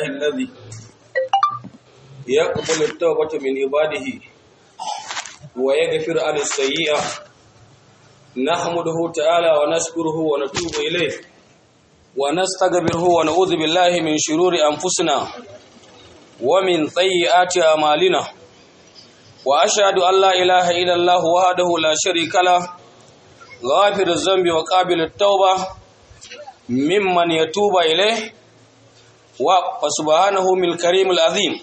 لله الذي يقبل التوبة من عباده ويغفر عن السيئة نحمده تعالى ونشكره ونتوب إليه ونستغفره ونعوذ بالله من شرور أنفسنا ومن سيئات أعمالنا وأشهد أن لا إله إلا الله وحده لا شريك له غافر الذنب وقابل التوبة ممن يتوب إليه وسبحانه من الكريم العظيم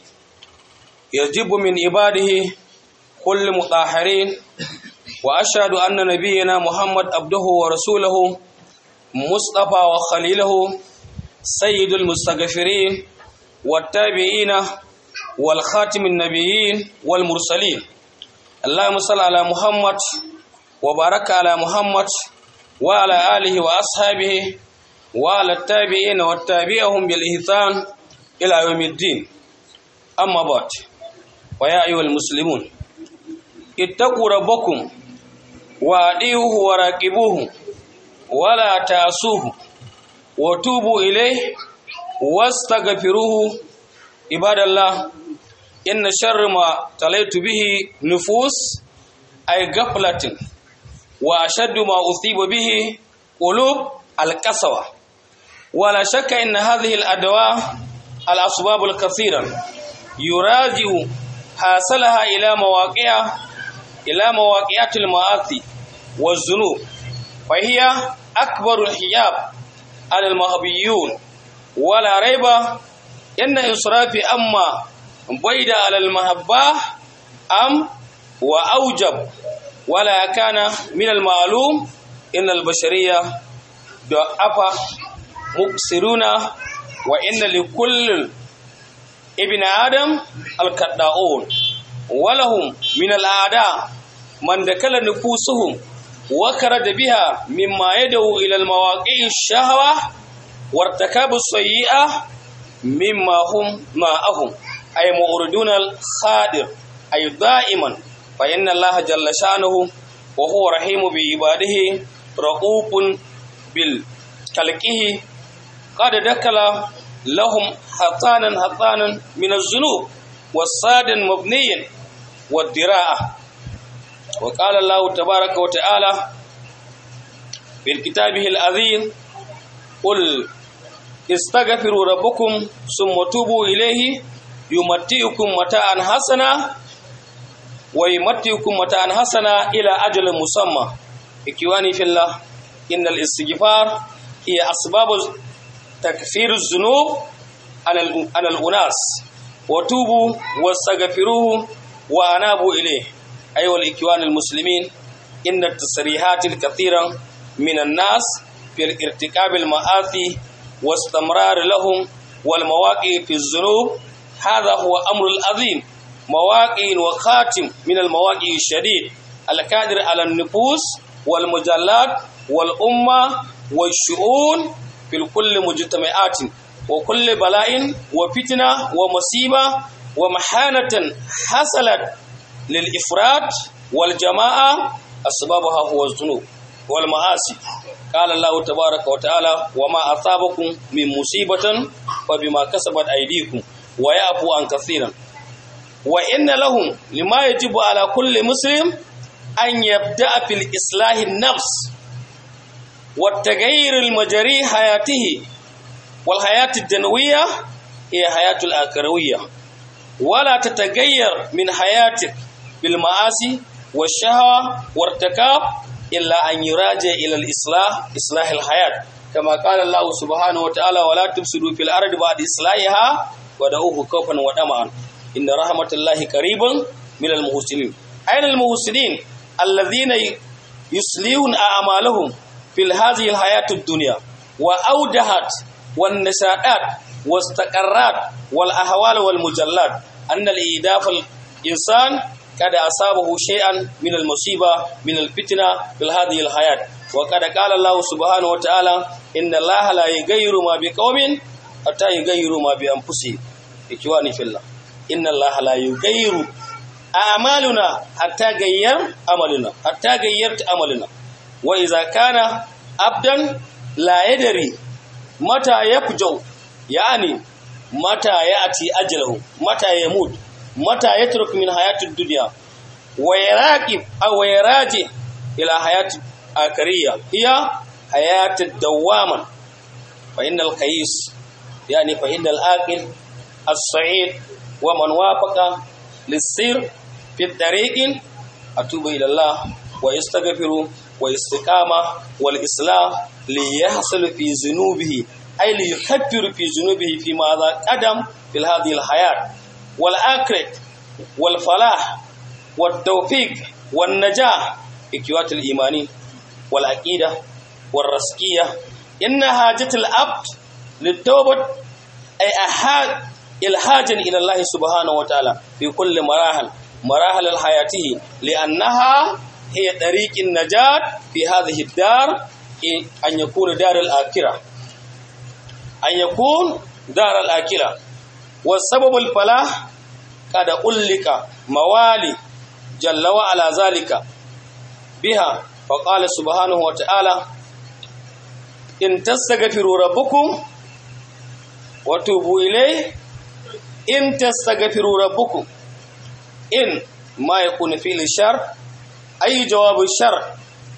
يجب من عباده كل مطهرين وأشهد أن نبينا محمد عبده ورسوله مصطفى وخليله سيد المستغفرين والتابعين والخاتم النبيين والمرسلين اللهم صل على محمد وبارك على محمد وعلى آله وأصحابه وعلى التابعين والتابعهم بالإحسان إلى يوم الدين أما بعد ويا أيها المسلمون اتقوا ربكم وأطيعوه وراقبوه ولا تعصوه وتوبوا إليه واستغفروه عباد الله إن شر ما تليت به نفوس أي غفلة وأشد ما أصيب به قلوب القسوة ولا شك إن هذه الأدواء الأسباب الكثيرة يراجع حاصلها إلى مواقع إلى مواقعات المآسي والذنوب فهي أكبر الحجاب على المهبيون ولا ريب إن إسراف أما بيد على المحبة أم وأوجب ولا كان من المعلوم إن البشرية ضعف مقصرون وإن لكل ابن آدم الكداؤون ولهم من الأعداء من دكل نفوسهم وكرد بها مما يدعو إلى المواقع الشهوة وارتكاب السيئة مما هم معهم أي مؤردون الخادر أي دائما فإن الله جل شأنه وهو رحيم بعباده رؤوف بالكلكه قد دكل لهم حطانا حطانا من الذنوب والصاد مبنيا والدراءة وقال الله تبارك وتعالى في كتابه العظيم قل استغفروا ربكم ثم توبوا إليه يمتئكم متاعا حسنا ويمتئكم متاعا حسنا إلى أجل مسمى إخواني في الله إن الاستغفار هي أسباب تكفير الذنوب عن الأناس وتوبوا واستغفروه وأنابوا إليه أيها الإخوان المسلمين إن التصريحات الكثيرة من الناس في ارتكاب المآثي واستمرار لهم والمواقع في الذنوب هذا هو أمر العظيم مواقع وخاتم من المواقع الشديد القادر على النفوس والمجلات والأمة والشؤون في كل مجتمعات وكل بلاء وفتنة ومصيبة ومحانة حصلت للإفراد والجماعة أسبابها هو الذنوب والمعاصي قال الله تبارك وتعالى وما أصابكم من مصيبة فبما كسبت أيديكم ويعفو عن كثيرا وإن لهم لما يجب على كل مسلم أن يبدأ في الإصلاح النفس والتغيير المجري حياته والحياة الدنوية هي حياة الآخروية ولا تتغير من حياتك بالمعاصي والشهوة وارتكاب إلا أن يراجع إلى الإصلاح إصلاح الحياة كما قال الله سبحانه وتعالى ولا تفسدوا في الأرض بعد إصلاحها ودعوه خوفا وطمعا إن رحمة الله قريب من المحسنين أين المحسنين الذين يصلحون أعمالهم في هذه الحياة الدنيا وأودهت والنشاءات واستقرات والأهوال والمجلات أن الإيداف الإنسان قد أصابه شيئا من المصيبة من الفتنة في هذه الحياة وقد قال الله سبحانه وتعالى إن الله لا يغير ما بقوم حتى يغيروا ما بأنفسهم إخواني في الله إن الله لا يغير أعمالنا حتى غير عملنا حتى غيرت عملنا وإذا كان عبدا لا يدري متى يفجو يعني mata ya'ti ajaluhu mata yamut mata yatruk min hayatid dunya wa yaraqib aw yaraji ila hayati akariya hiya hayatid dawama fa innal qais yani fa innal aqil as-sa'id wa man wafaqa lis-sir fi tariqin atubu ila Allah wa yastaghfiru wa istiqama wal islah li yahsul fi zunubihi ay li yukaffiru fi zunubihi fi ma za qadam fil hadhihi al hayat wal akhirah wal falah wat tawfiq wan najah ikiwat al imani wal aqida wal rasqiyya inna hajatul abd litawbat ay ahad ilhajan ila Allah subhanahu wa ta'ala fi kulli marahil مراحل الحياته لأنها هي طريق النجاة في هذه الدار أن يكون دار الآخرة أن يكون دار الآخرة والسبب الفلاح قد ألك موالي جل وعلا ذلك بها فقال سبحانه وتعالى إن تستغفروا ربكم وتوبوا إليه إن تستغفروا ربكم إن ما يكون فعل الشر أي جواب الشر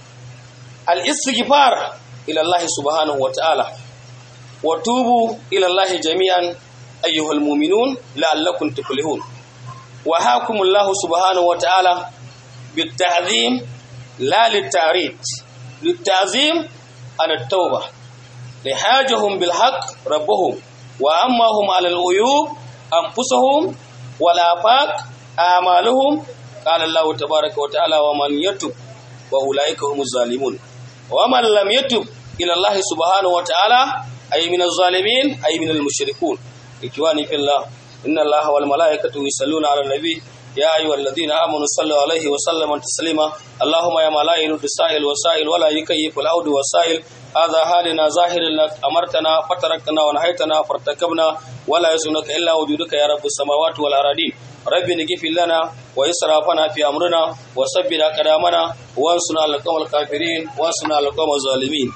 الاستغفار إلى الله سبحانه وتعالى وتوبوا إلى الله جميعا أيها المؤمنون لعلكم تفلحون وهاكم الله سبحانه وتعالى بالتعظيم لا للتعريض للتعظيم عن التوبة لحاجهم بالحق ربهم وأماهم على العيوب أنفسهم والآفاق أعمالهم قال الله تبارك وتعالى ومن يتب وأولئك هم الظالمون ومن لم يتب إلى الله سبحانه وتعالى أي من الظالمين أي من المشركون إخواني في الله إن الله والملائكة يصلون على النبي يا أيها الذين آمنوا صلوا عليه وسلم تسليما اللهم يا ملائكة السائل وسائل ولا يكيف العود والسائل هذا حالنا ظاهر لك أمرتنا فتركتنا ونهيتنا فارتكبنا ولا يسنك إلا وجودك يا رب السماوات والأراضين رب نغفر لنا وإسرافنا في أمرنا وثبت أقدامنا وانصرنا على القوم الكافرين وانصرنا على القوم الظالمين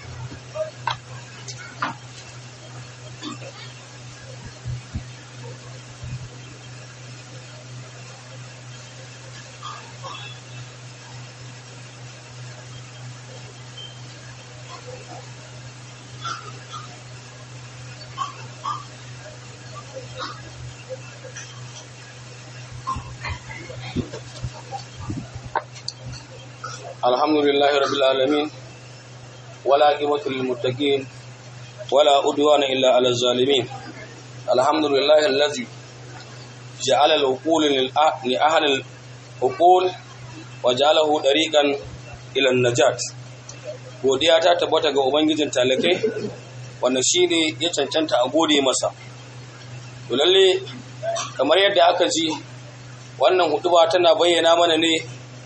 الحمد لله رب العالمين ولا عقبة للمتقين ولا أدوان إلا على الظالمين الحمد لله الذي جعل العقول لأهل العقول وجعله طريقا إلى النجاة godiya ta tabbata ga ubangijin talakai wanda shi ne ya cancanta a gode masa to lalle kamar yadda aka ji wannan hutuba tana bayyana mana ne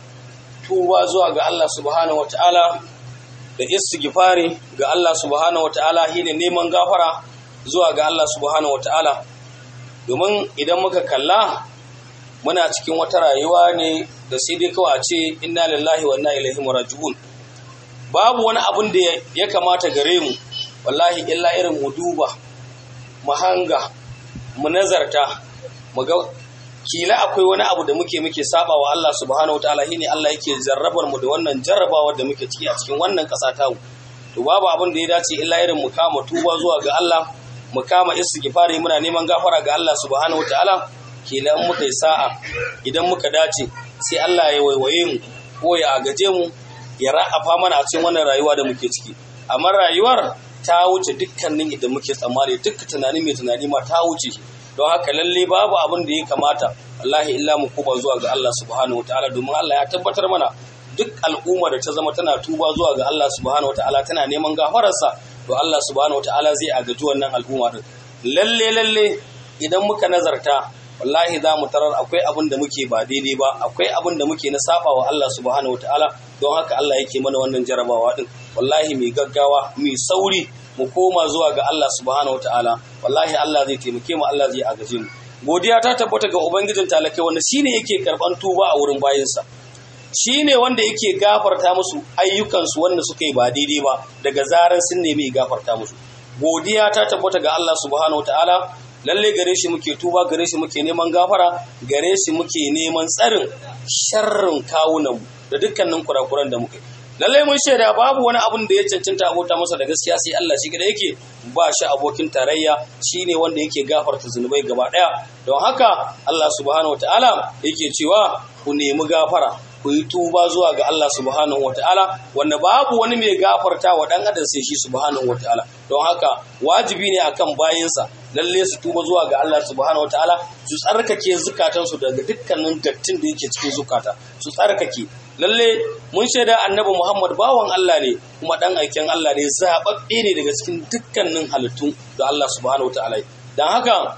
tuba zuwa ga Allah subhanahu wataala da istighfari ga Allah subhanahu wataala shine neman gafara zuwa ga Allah subhanahu wataala domin idan muka kalla muna cikin wata rayuwa ne da sai dai kawai a ce inna lillahi wa inna ilaihi raji'un babu wani abun da ya kamata gare mu wallahi illa irin mu duba mu hanga mu nazarta mu ga kila akwai wani abu da muke muke saba wa Allah subhanahu wataala shine Allah yake jarrabar mu da wannan jarrabawar da muke ciki a cikin wannan ƙasa ta to babu abin da ya dace illa irin mu kama tuba zuwa ga Allah mu kama istighfari muna neman gafara ga Allah subhanahu wataala kila in muka yi sa'a idan muka dace sai Allah ya waiwaye mu ko ya agaje mu ya ra'afa mana a cikin wannan rayuwa da muke ciki amma rayuwar ta wuce dukkanin idan muke tsammani duk tunani mai tunani ma ta wuce don haka lalle babu abin da ya kamata wallahi illa mu kuba zuwa ga Allah subhanahu wataala domin Allah ya tabbatar mana duk al'umma da ta zama tana tuba zuwa ga Allah subhanahu wataala tana neman gafararsa to Allah subhanahu wataala zai agaji wannan al'umma din lalle lalle idan muka nazarta wallahi za mu tarar akwai abin da muke ba daidai ba akwai abin da muke na saba wa Allah subhanahu wataala don haka Allah yake mana wannan jarabawa din wallahi mai gaggawa mai sauri mu koma zuwa ga Allah subhanahu wataala wallahi Allah zai taimake mu Allah zai agaje mu godiya ta tabbata ga ubangijin talakai wanda shine yake karban tuba a wurin bayinsa shine wanda yake gafarta musu ayyukansu wanda suka yi ba daidai ba daga zaran sun nemi gafarta musu godiya ta tabbata ga Allah subhanahu wataala lalle gare shi muke tuba gare shi muke neman gafara gare shi muke neman tsarin sharrin kawunanmu da dukkanin kurakuran da muke lallai mun shaida babu wani abun da ya cancanta abota masa da gaskiya sai Allah shi da yake ba shi abokin tarayya shine wanda yake gafarta zunubai gaba daya don haka Allah subhanahu wataala yake cewa ku nemi gafara ku yi tuba zuwa ga Allah subhanahu wataala wanda babu wani mai gafarta wa dan adam sai shi subhanahu wataala don haka wajibi ne akan bayinsa lalle su tuba zuwa ga Allah subhanahu wataala su tsarkake zukatansu daga dukkanin dattin da yake cikin zukata su tsarkake lalle mun shaida annabi Muhammad bawan Allah ne kuma dan aikin Allah ne zababbe ne daga cikin dukkanin halittu da Allah subhanahu wataala dan haka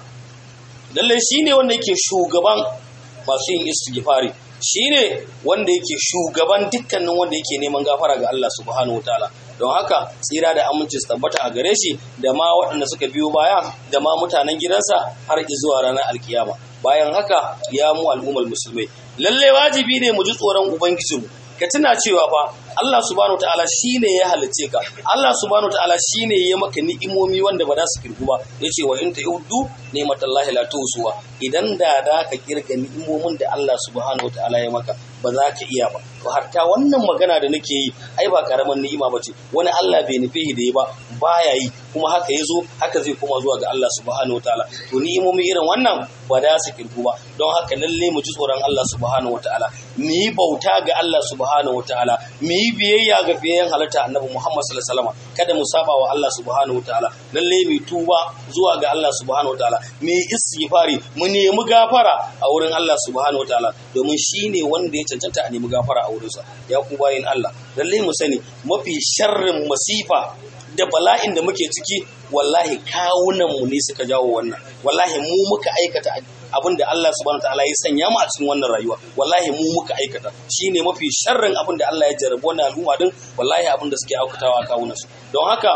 lalle shine wanda yake shugaban masu yin istighfari shine wanda yake shugaban dukkanin wanda yake neman gafara ga Allah subhanahu wataala don haka tsira da aminci su tabbata a gare shi da ma waɗanda suka biyo baya da ma mutanen gidansa har zuwa ranar alkiyama bayan haka ya mu al'ummar musulmai lalle wajibi ne mu ji tsoron ubangijinmu ka tuna cewa fa Allah subhanahu wataala shine ya halice ka Allah subhanahu wataala shine ya maka ni'imomi wanda ba za su kirgu ba yace wa in ta'uddu ni'matallahi la tusuwa idan da da ka kirga ni'imomin da Allah subhanahu wataala ya maka ba za ka iya ba to hatta wannan magana da nake yi ai ba karaman ni'ima ba ce wani Allah bai nufe da ya ba baya yi kuma haka ya zo haka zai koma zuwa ga Allah subhanahu wataala to ni'imomi irin wannan ba za su kirgu ba don haka lalle mu ji tsoron Allah subhanahu wataala mu yi bauta ga Allah subhanahu wataala mu yi biyayya ga biyayen halitta annabi Muhammad sallallahu alaihi wasallam kada mu saba wa Allah subhanahu wataala lalle mu tuba zuwa ga Allah subhanahu wataala mu yi istighfari mu nemi gafara a wurin Allah subhanahu wataala domin shine wanda ya cancanta a nemi gafara a wurinsa ya ku bayin Allah lalle mu sani mafi sharrin masifa da bala'in da muke ciki wallahi kawunan mu ne suka jawo wannan wallahi mu muka aikata abin da Allah subhanahu wataala ya sanya mu a cikin wannan rayuwa wallahi mu muka aikata shine mafi sharrin abin da Allah ya jarabi wannan al'umma din wallahi abin da suke aukatawa a kawunan su don haka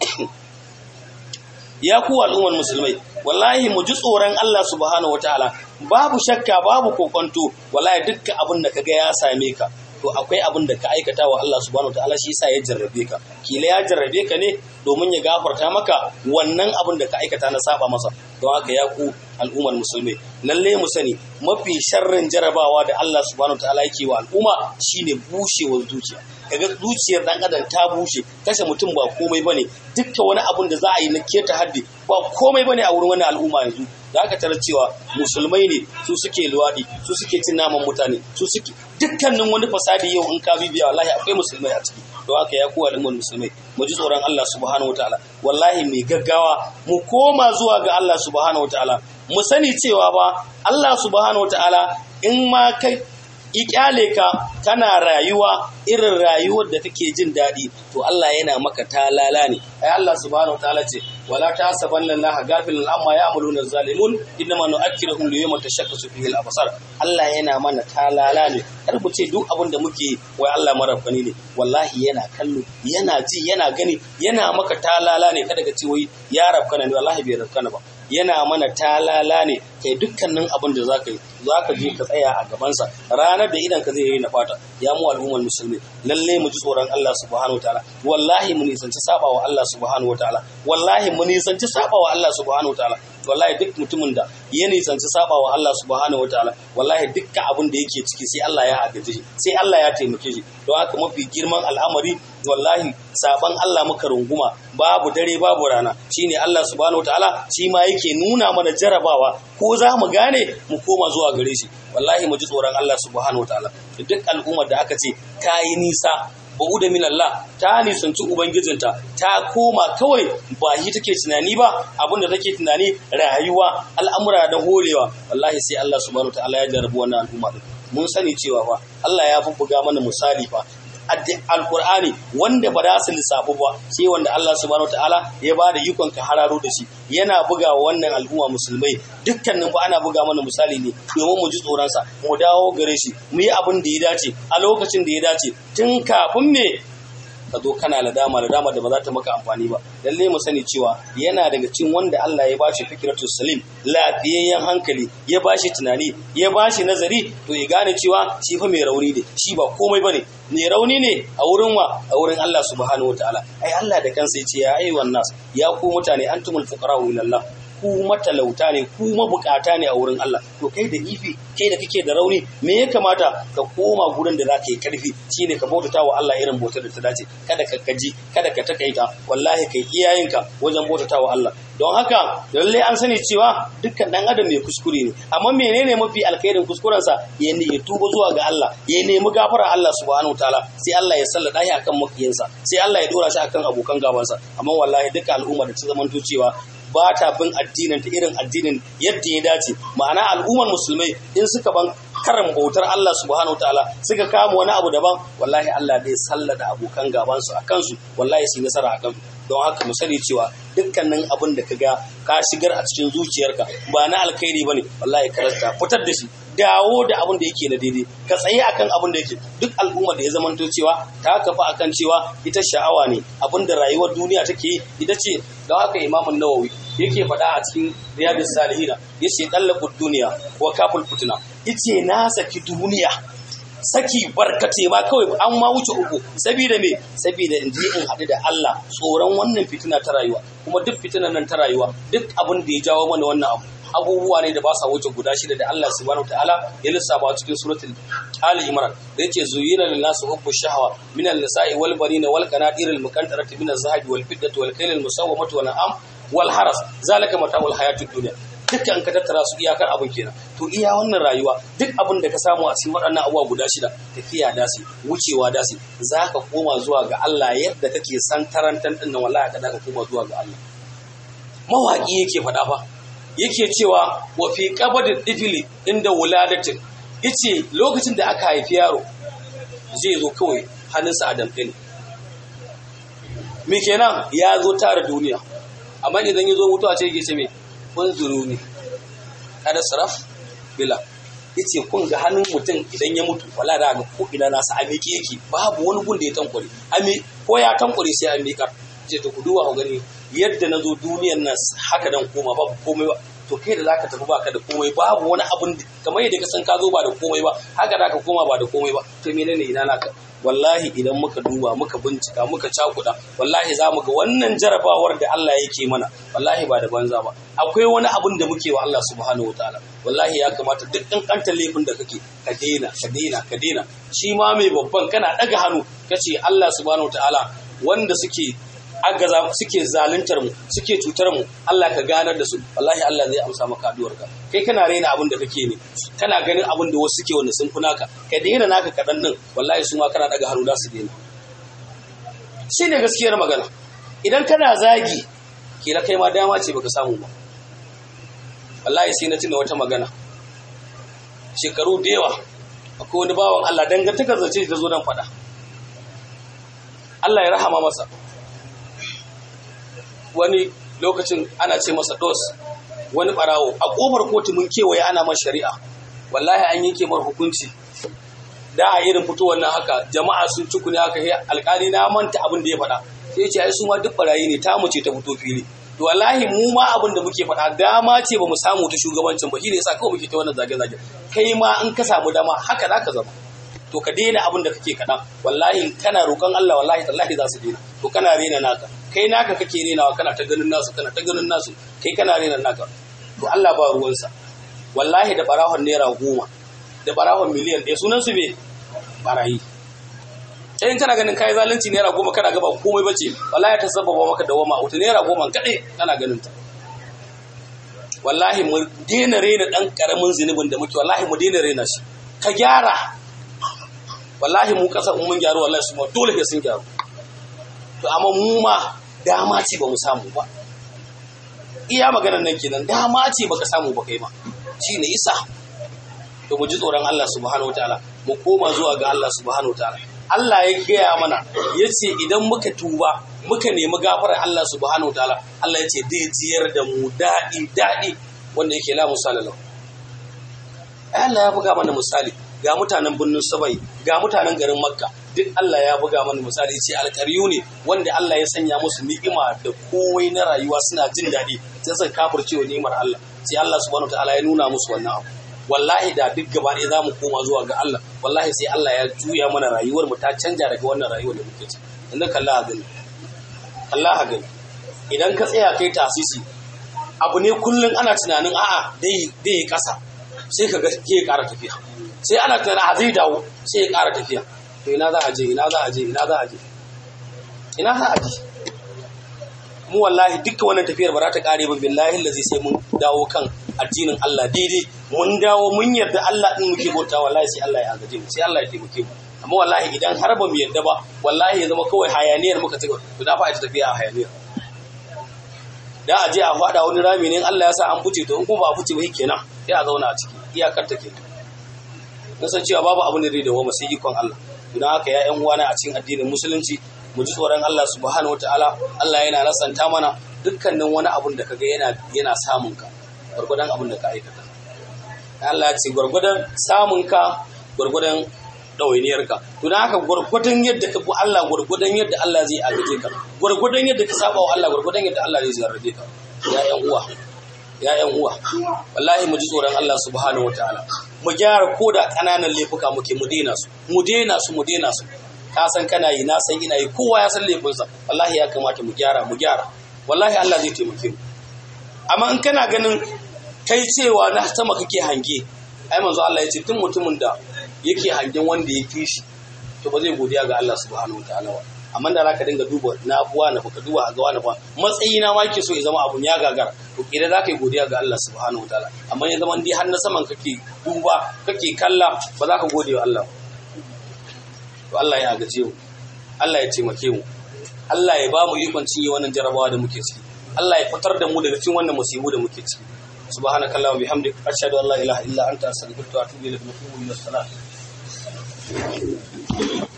ya ku al'ummar musulmai wallahi mu ji tsoron Allah subhanahu wataala babu shakka babu kokonto wallahi dukkan abin da kaga ya same ka to akwai abin da ka aikata wa Allah subhanahu wataala shi yasa ya jarrabe ka kila ya jarrabe ka ne domin ya gafarta maka wannan abin da ka aikata na saba masa don haka ya ku al'ummar musulmai lalle mu sani mafi sharrin jarabawa da Allah subhanahu wataala yake wa al'umma shine bushewar zuciya kaga zuciyar dan adam ta bushe kashe mutum ba komai bane dukkan wani abun da za a yi na keta haddi ba komai bane a wurin wani al'umma yanzu da aka tarar cewa musulmai ne su suke luwaɗi su suke cin naman mutane su suke dukkanin wani fasadi yau in ka bibiya wallahi akwai musulmai a ciki don haka ya kowa al'ummar musulmai mu ji tsoron Allah subhanahu wataala wallahi mai gaggawa mu koma zuwa ga Allah subhanahu wataala mu sani cewa ba Allah subhanahu wataala in ma kai ikyale ka kana rayuwa irin rayuwar da kake jin daɗi to Allah yana maka talala ne ai Allah subhanahu wataala ce wala tasabanna Allah gafilan amma ya'maluna zalimun innama nu'akkiruhum li yawmin tashakkasu fihi al-absar Allah yana mana talala ne kar mu ce duk abin da muke wai Allah marafani ne wallahi yana kallo yana ji yana gani yana maka talala ne kada ka ce wai ya rafkana ne wallahi bai rafkana ba yana mana talala ne kai dukkanin abin da zaka yi zaka je ka tsaya a gabansa ranar da idan ka zai yi na fata ya mu al'ummar musulmi lalle mu ji tsoron Allah subhanahu wataala wallahi mu nisanci saba wa Allah subhanahu wataala wallahi mu nisanci saba wa Allah subhanahu wataala wallahi duk mutumin da ya nisanci saba wa Allah subhanahu wataala wallahi dukkan abin da yake ciki sai Allah ya agaje shi sai Allah ya taimake shi don haka mafi girman al'amari wallahi saban Allah muka runguma babu dare babu rana shine Allah subhanahu wataala shi ma yake nuna mana jarabawa ko za mu gane mu koma zuwa gare shi wallahi mu ji tsoron Allah subhanahu wataala duk al'ummar da aka ce kayi nisa ba'uda min Allah ta nisanci ubangijinta ta koma kawai ba shi take tunani ba abinda take tunani rayuwa al'amura da horewa wallahi sai Allah subhanahu wataala ya jarabi wannan al'umma mun sani cewa fa Allah ya bubbuga mana misali fa alkur'ani wanda ba za su lissafu ba sai wanda Allah subhanahu wataala ya ba da ikon ka hararo da shi yana buga wa wannan al'umma musulmai dukkanin ba ana buga mana misali ne domin mu ji tsoronsa mu dawo gare shi mu yi abin da ya dace a lokacin da ya dace tun kafin me ka zo kana ladama ladama da ba za ta maka amfani ba lalle mu sani cewa yana daga cikin wanda Allah ya bashi fikratus salim lafiyayyen hankali ya bashi tunani ya bashi nazari to ya gane cewa shi fa mai rauni ne shi ba komai bane mai rauni ne a wurin wa a wurin Allah subhanahu wataala ai Allah da kansa yace ya ayyuhan nas ya ku mutane antumul fuqara ila Allah ku matalauta ne ku mabukata ne a wurin Allah to kai da ifi kai da kake da rauni me ya kamata ka koma gurin da zaka yi karfi shine ka bautata wa Allah irin bautar da ta dace kada ka gaji kada ka takaita wallahi kai iyayenka wajen bautata wa Allah don haka lalle an sani cewa dukkan dan adam mai kuskure ne amma menene mafi alkhairin kuskurensa ya ne ya tuba zuwa ga Allah ya nemi gafara Allah subhanahu wataala sai Allah ya sallada shi akan makiyansa sai Allah ya dora shi akan abokan gabansa amma wallahi duka al'umma da ta zamanto cewa ba ta bin addinin ta irin addinin yadda ya dace ma'ana al'ummar musulmai in suka ban karin bautar Allah subhanahu wataala suka kama wani abu daban wallahi Allah zai sallada abokan gabansu a kansu wallahi su yi nasara a kansu don haka mu sani cewa dukkanin abin da ka ga ka shigar a cikin zuciyarka ba na alkhairi bane wallahi ka rasta fitar da shi dawo da abin da yake na daidai ka tsaye akan abin da yake duk al'umma da ya zamanto cewa ta kafa akan cewa ita sha'awa ne abin da rayuwar duniya take yi ita ce don haka imamun nawawi yake faɗa a cikin riyadus salihina yace dallaqud duniya wa kaful fitna yace na saki duniya saki barkate ma kawai an ma wuce uku saboda me saboda in je in haɗu da Allah tsoron wannan fitina ta rayuwa kuma duk fitinan nan ta rayuwa duk abin da ya jawo mana wannan abu abubuwa ne da ba sa wuce guda shida da Allah subhanahu wataala ya lissafa cikin suratul Ali Imran da yake zuyina lin nasu hubbu shahwa min an-nisa'i wal banina wal qanatir al muqantarati min az-zahabi wal fiddati wal khayl al musawwamati wal an'am wal haras zalika mata'ul hayatid dunya dukkan ka tattara su iyakar abin kenan to iya wannan rayuwa duk abin da ka samu a cikin waɗannan abubuwa guda shida tafiya dasi wucewa dasi za ka koma zuwa ga Allah yadda kake san tarantan din nan wallahi ka ka koma zuwa ga Allah mawaki yake faɗa fa yake cewa wa fi qabadid difili inda wuladatin yace lokacin da aka haifi yaro zai zo kawai hannunsa a damɗe ne me kenan ya zo tara duniya amma idan ya zo mutuwa ce yake ce me unzuru ne kada saraf bila yace kun ga hannun mutum idan ya mutu wala da ga ko ina nasa a miƙe yake babu wani gun da ya tankware ami ko ya tankware sai an miƙa ce to ku duba ku gani yadda na zo duniyar nan haka dan koma babu komai ba to kai da zaka tafi baka da komai babu wani abun kamar yadda ka san ka zo ba da komai ba haka zaka koma ba da komai ba to menene ina naka wallahi idan muka duba muka bincika muka cakuda wallahi za mu ga wannan jarabawar da Allah yake mana wallahi ba da banza ba akwai wani abun da muke wa Allah subhanahu wataala wallahi ya kamata duk kankantar laifin da kake ka daina ka daina ka daina shi ma mai babban kana daga hannu kace Allah subhanahu wataala wanda suke agaza suke zaluntar mu suke cutar mu Allah ka ganar da su wallahi Allah zai amsa maka addu'ar ka kai kana raina abin da kake ne kana ganin abin da wasu suke wanda sun fi naka ka daina naka kadan din wallahi su ma kana daga hannu za su daina shine gaskiyar magana idan kana zagi kila kai ma dama ce baka samu ba wallahi sai na tuna wata magana shekaru da yawa akwai wani bawan Allah dangantakar zace ta zo nan faɗa Allah ya rahama masa wani lokacin ana ce masa dos wani barawo a kofar kotu mun kewaye ana man shari'a wallahi an yanke mar hukunci da a irin fitowar nan haka jama'a sun ci ne haka alkali na manta abin da ya faɗa sai ya ce ai su ma duk barayi ne ta mu ce ta fito fili to wallahi mu ma abin da muke faɗa dama ce ba mu samu ta shugabancin ba shine yasa kawai muke ta wannan zage-zage kai ma in ka samu dama haka za ka zama to ka daina abin da kake kaɗan wallahi kana roƙon Allah wallahi tallahi za su daina to kana rena naka kai naka kake renawa kana ta ganin nasu kana ta ganin nasu kai kana rena naka to Allah ba ruwansa wallahi da barahon naira goma da barahon miliyan ɗaya sunan su me barayi sai in kana ganin kai zalunci naira goma kana gaba komai bace wallahi ta sababa maka dawama wata naira goma kaɗai kana ganin ta wallahi mu daina rena ɗan ƙaramin zunubin da muke wallahi mu daina rena shi ka gyara wallahi mu ƙasar mun gyaru wallahi su ma dole sai sun gyaru to amma mu ma dama ce ba mu samu ba iya maganar nan kenan dama ce baka samu ba kai ma shi ne isa to mu ji tsoron Allah subhanahu wataala mu koma zuwa ga Allah subhanahu wataala Allah ya gaya mana ya ce idan muka tuba muka nemi gafarar Allah subhanahu wataala Allah ya ce zai jiyar da mu daɗi daɗi wanda yake la misali lahu Allah ya buga mana misali ga mutanen birnin Sabai ga mutanen garin Makka duk Allah ya buga mana misali ce alƙaryu ne wanda Allah ya sanya musu ni'ima da kowai na rayuwa suna jin daɗi sai suka kafircewa ni'imar Allah sai Allah subhanahu wataala ya nuna musu wannan abu wallahi da duk gaba ɗaya za mu koma zuwa ga Allah wallahi sai Allah ya juya mana rayuwar mu ta canja daga wannan rayuwar da muke ci inda kalla ha gani Allah ha gani idan ka tsaya kai tasisi abu ne kullum ana tunanin a'a dai dai kasa sai ka ga ya ƙara tafiya sai ana tunanin a zai dawo sai ya ƙara tafiya to ina za a je ina za a je ina za a je ina za a je mu wallahi dukkan wannan tafiyar ba za ta kare ba billahi lazi sai mun dawo kan addinin Allah daidai mun dawo mun yarda Allah din muke bauta wallahi sai Allah ya agaje mu sai Allah ya taimake mu amma wallahi idan har ba mu yarda ba wallahi ya zama kawai hayaniyar muka ci to da fa ita tafiya a hayaniyar da a je a fada wani rami ne Allah ya sa an fice to in kuma ba a fice ba kenan sai a zauna a ciki iyakar take mun san cewa babu abin da zai dawo sai ikon Allah idan haka ya ƴan uwana a cikin addinin musulunci mu ji tsoron Allah subhanahu wataala Allah yana nasanta mana dukkanin wani abun da kaga yana yana samun ka gurgudan abun da ka aikata Allah ya ce gurgudan samun ka gurgudan dawainiyar ka to dan haka gurgudan yadda ka bi Allah gurgudan yadda Allah zai agaje ka gurgudan yadda ka saba wa Allah gurgudan yadda Allah zai zarrabe ka ya ƴan uwa ya ƴan uwa wallahi mu ji tsoron Allah subhanahu wataala mu gyara koda kananan laifuka muke mu daina su mu daina su mu daina su ka san kana yi na san ina yi kowa ya san laifinsa wallahi ya kamata mu gyara mu gyara wallahi Allah zai taimake mu amma in kana ganin kai cewa na sama kake hange ai manzo Allah ya ce tun mutumin da yake hangen wanda ya fi shi to ba zai godiya ga Allah subhanahu wataala ba amma da zaka dinga duba na buwa na baka duba ga wani ba matsayi na ma ke so ya zama abun ya gagara to idan zaka yi godiya ga Allah subhanahu wataala amma ya zama dai har na saman kake duba kake kalla ba za ka gode wa Allah ba to Allah ya gaje mu Allah ya taimake mu Allah ya ba mu ikon cinye wannan jarabawa da muke ciki Allah ya fitar da mu daga cikin wannan musibu da muke ciki subhanakallah wa bihamdik ashhadu an la ilaha illa anta astaghfiruka wa atubu ilaik wa atubu ila salat